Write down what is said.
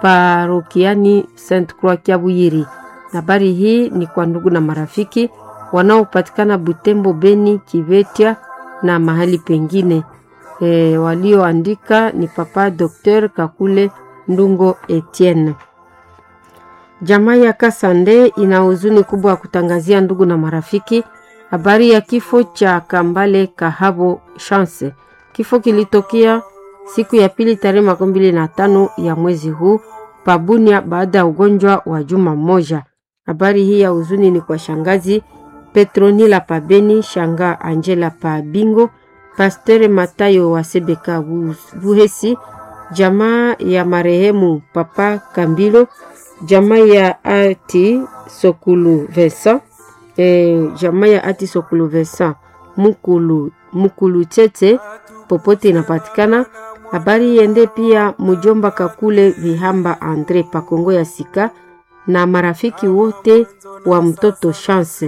parokiani Saint Croix Kiabuyiri. Habari hii ni kwa ndugu na marafiki wanaopatikana Butembo, Beni, Kivetia na mahali pengine. E, walioandika ni Papa Dr. Kakule Ndungo Etienne. Jamaa ya Kasande ina huzuni kubwa ya kutangazia ndugu na marafiki habari ya kifo cha Kambale Kahabo Chance. Kifo kilitokea siku ya pili tarehe makumi mbili na tano ya mwezi huu Pabunia baada ya ugonjwa wa juma moja. Habari hii ya huzuni ni kwa shangazi Petronila Pabeni, shanga Angela Pabingo, Pastere Matayo wa Sebeka Buhesi, jamaa ya marehemu Papa Kambilo, jamaa ya Ati Sokulu Vincent, e, jamaa ya Ati Sokulu Vincent Mukulu, Mukulu Tete popote inapatikana. Habari iende pia mjomba Kakule Vihamba Andre Pakongo ya Sika na marafiki wote wa mtoto Chance.